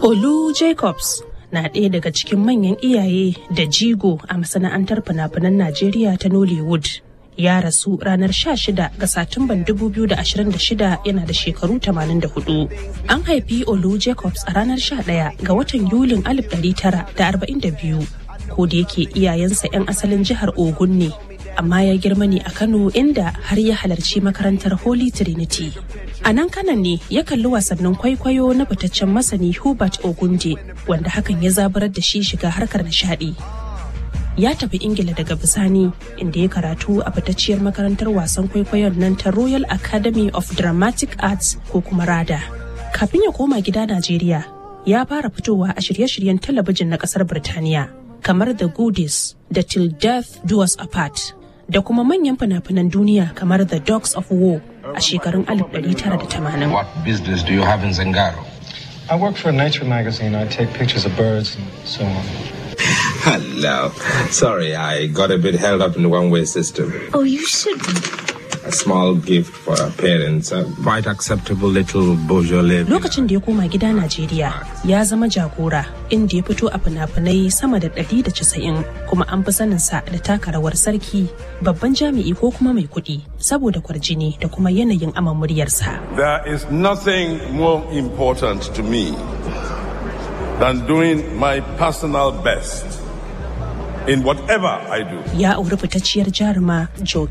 Olu Jacobs na ɗaya daga cikin manyan iyaye da jigo a masana'antar fina-finan Najeriya ta Nollywood. Ya rasu ranar 16 ga Satumban 2026 yana da shekaru 84. An haifi Olu Jacobs a ranar 11 ga watan Yulin 1942, ko da yake iyayensa 'yan asalin jihar Ogun ne. amma ya girma ne a Kano inda har ya halarci makarantar Holy Trinity. A nan kanan ne ya kalli wasannin kwaikwayo na fitaccen masani Hubert Ogunde wanda hakan ya zabarar da shi shiga harkar nishadi. Ya tafi Ingila daga bisani inda ya karatu a fitacciyar makarantar wasan kwaikwayon nan ta Royal Academy of Dramatic Arts ko kuma RADA. Kafin ya koma gida Najeriya, ya fara fitowa a shirye-shiryen talabijin na kasar Birtaniya. kamar The Goodies da Till Death Do Us Apart da kuma manyan fina-finan duniya kamar The Dogs of War a shekarun 1980. What business do you have in Zangaro? I work for a nature magazine. I take pictures of birds and so on. Hello. Sorry, I got a bit held up in the one-way system. Oh, you shouldn't. A small gift for our parents. A quite acceptable little Beaujolais. Lokacin da ya koma gida Najeriya ya zama jagora inda ya fito a fina-finai sama da 190 kuma an fi saninsa da taka rawar sarki babban jami'i ko kuma mai kuɗi saboda kwarjini da kuma yanayin aman muryarsa. There is nothing more important to me than doing my personal best in whatever I do. Ya auri fitacciyar jaruma Joe